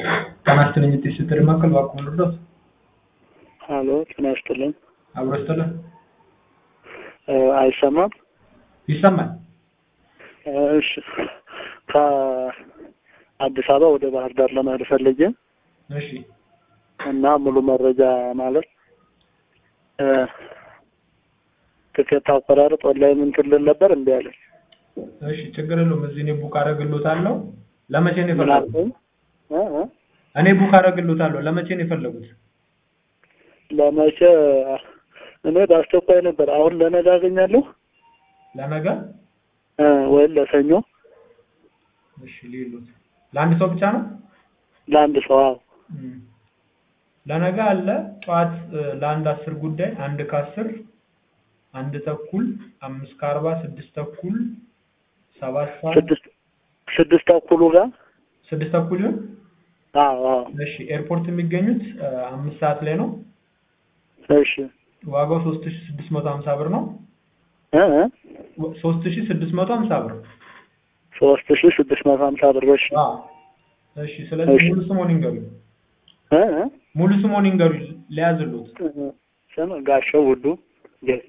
ጤና ይስጥልኝ የጤና ስትል ማዕከል እባክዎ ልርዳዎት? ሀሎ ጤና ይስጥልኝ። አብሮ ይስጥልን። አይሰማም? ይሰማል። እሺ ከአዲስ አበባ ወደ ባህር ዳር ለመሄድ ፈልጌ እሺ እና ሙሉ መረጃ ማለት ትኬት አቆራረጥ ኦንላይን እንትን ልል ነበር እንዲ ያለኝ እሺ ችግር የለውም። እዚህ እኔ ቡክ አደርግልዎታለሁ። ለመቼ ነው ምን የፈለጉት? አልከኝ? እ እ እኔ ቡክ አደርግልዎታለሁ። ለመቼ ነው የፈለጉት? ለመቼ እኔ በአስቸኳይ ነበር። አሁን ለነገ አገኛለሁ ለነገ? እ ወይም ለሰኞ እሺ ሊሉት ለአንድ ሰው ብቻ ነው? ለአንድ ሰው አዎ። እም። ለነገ አለ ጠዋት እ፣ ለአንድ አስር ጉዳይ አንድ ከአስር አንድ ተኩል አምስት ከአርባ ስድስት ተኩል ሰባት ሰዓት ስድስት ስድስት ተኩሉ ጋር ስድስት ተኩል ይሁን። አዎ አዎ እሺ ኤርፖርት የሚገኙት እ፣ አምስት ሰዓት ላይ ነው። እሺ ዋጋው ሶስት ሺ ስድስት መቶ ሀምሳ ብር ነው። እ እ ሶስት ሺ ስድስት መቶ ሀምሳ ብር። ሶስት ሺ ስድስት መቶ ሀምሳ ብር እሺ አዎ። እሺ ስለዚህ እሺ። ሙሉ ስሞን ይንገሩኝ። እ እ ሙሉ ስሞን ይንገሩኝ ሊያዝሉት። ስም ጋሻው ውዱ ጌቴ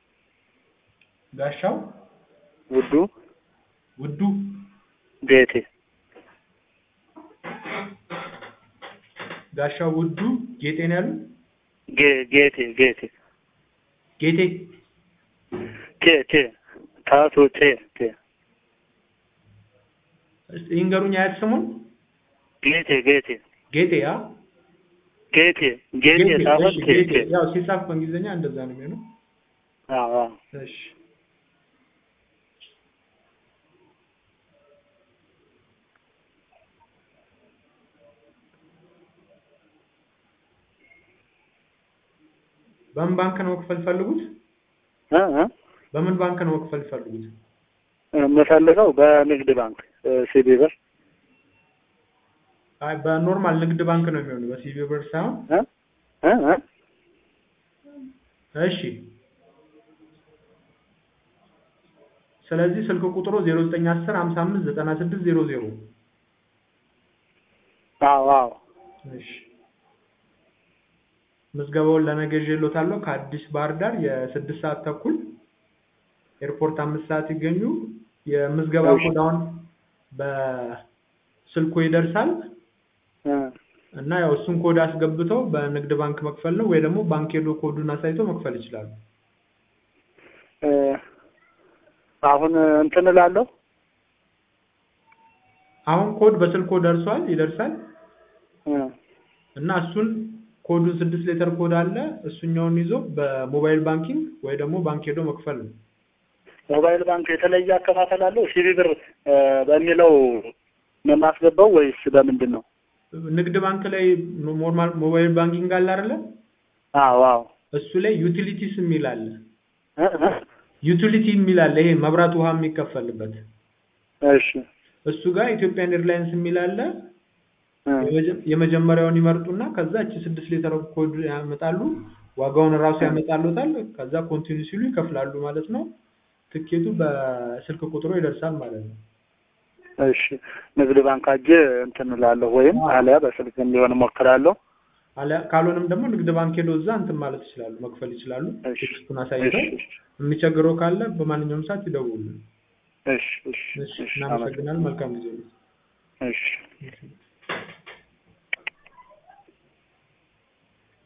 ጋሻው ውዱ ውዱ ጌቴ ጋሻው ውዱ ጌጤ ነው ያሉት? ጌ ጌቴ ጌቴ ጌቴ ቴ ቴ ታቱ ቴ ቴ እስቲ ይንገሩኝ አያት ስሙን። ጌቴ ጌቴ ጌጤ አ ጌቴ ጌቴ ጌጤ፣ ሳይሆን እሺ፣ ቴ ጌጤ። ቴ ያው ሲጻፍ በእንግሊዝኛ እንደዛ ነው የሚሆነው። አዎ አዎ እሺ በምን ባንክ ነው መክፈል ፈልጉት? እ እ በምን ባንክ ነው መክፈል ፈልጉት? የምፈልገው በንግድ ባንክ ሲቢ ብር አይ በኖርማል ንግድ ባንክ ነው የሚሆነው በሲቢ ብር ሳይሆን። እ እ እ እሺ ስለዚህ ስልክ ቁጥሩ 0910 55 96 00 አዎ አዎ እሺ ምዝገባውን ለነገ ይዤልዎታለሁ። ከአዲስ ባህር ዳር የስድስት ሰዓት ተኩል ኤርፖርት አምስት ሰዓት ይገኙ። የምዝገባ እሺ። ኮድ አሁን በስልኩ ይደርሳል እ እና ያው እሱን ኮድ አስገብተው በንግድ ባንክ መክፈል ነው ወይ ደግሞ ባንክ ሄዶ ኮዱን አሳይተው መክፈል ይችላሉ። እ አሁን እንትን እላለሁ አሁን ኮድ በስልኮ ደርሷል ይደርሳል እ እና እሱን ኮዱን ስድስት ሌተር ኮድ አለ እሱኛውን ይዞ በሞባይል ባንኪንግ ወይ ደግሞ ባንክ ሄዶ መክፈል ነው። ሞባይል ባንክ የተለየ አከፋፈል አለው? ሲቢ ብር እ በሚለው ነው የማስገባው ወይስ በምንድን ነው? ንግድ ባንክ ላይ ኖርማል ሞባይል ባንኪንግ አለ አይደለ? አዎ አዎ እሱ ላይ ዩቲሊቲስ የሚል አለ። እ እ ዩቲሊቲ የሚል አለ። ይሄ መብራት ውሃ የሚከፈልበት እሺ እሱ ጋር ኢትዮጵያን ኤርላይንስ የሚል አለ። እ የመጀ- የመጀመሪያውን ይመርጡና ከዛ እቺ ስድስት ሌተር ኮድ ያመጣሉ። ዋጋውን እራሱ ያመጣሉታል። ከዛ ኮንቲኒው ሲሉ ይከፍላሉ ማለት ነው። ትኬቱ በስልክ ቁጥሩ ይደርሳል ማለት ነው። እሺ ንግድ ባንክ አጄ እንትን እላለሁ ወይም አዎ። አሊያ በስልክ እንዲሆን እሞክራለሁ። አለ ካልሆነም ደግሞ ንግድ ባንክ ሄዶ እዛ እንትን ማለት ይችላሉ፣ መክፈል ይችላሉ። እሺ ቴክስቱን አሳይተው እሺ የሚቸግረው ካለ በማንኛውም ሰዓት ይደውሉልን። እሺ እሺ እሺ እሺ እናመሰግናለን። መልካም ጊዜ ነው። እሺ